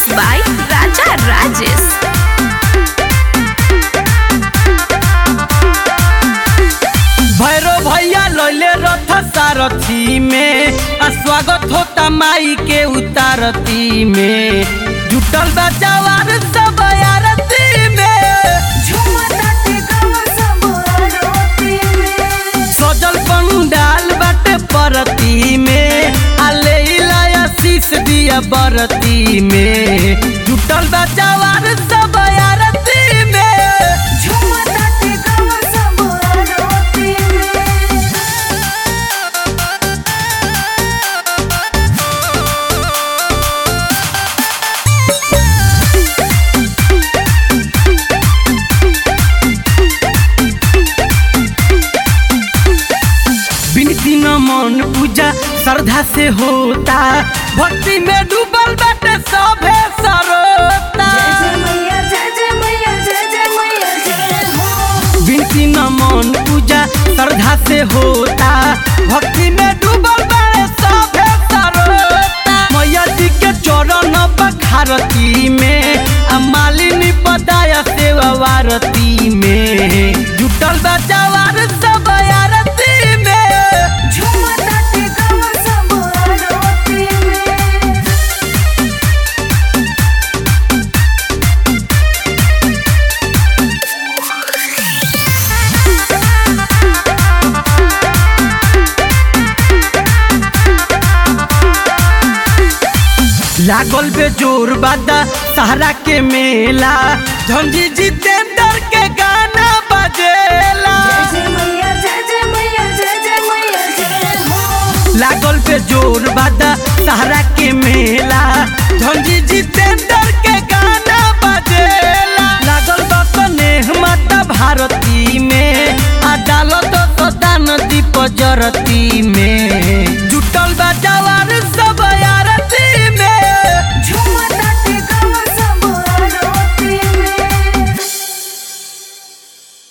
Mixed by Raja Rajesh. Bhairav भैया लैले रथ सारथी में आ स्वागत होता माई के उतारती में जुटल बा जवान सब आरती में सजल पंडाल बाटे परती में आ ले आशीष दिया बरती में जुटल बा जवान सब आरती में बिनती न मन पूजा श्रद्धा से होता भक्ति में डूबल बाटे सभे सरोता बिनती न मन पूजा श्रद्धा से होता भक्ति में डूबल बाटे सभे सरोता मैया जी के चरण बखारती में आ मालिनी पदाया सेवा वारती में जुटल बा जवान सब आरती में लागल बे जोर बादा सहारा के मेला झंझी जितेंद्र के गाना बजेला लागल बे जोर बादा सहारा के मेला झंझी जितेंद्र के गाना बजेला लागल बा स्नेह माता भारती में आ डालो तो सदा नदी पजरती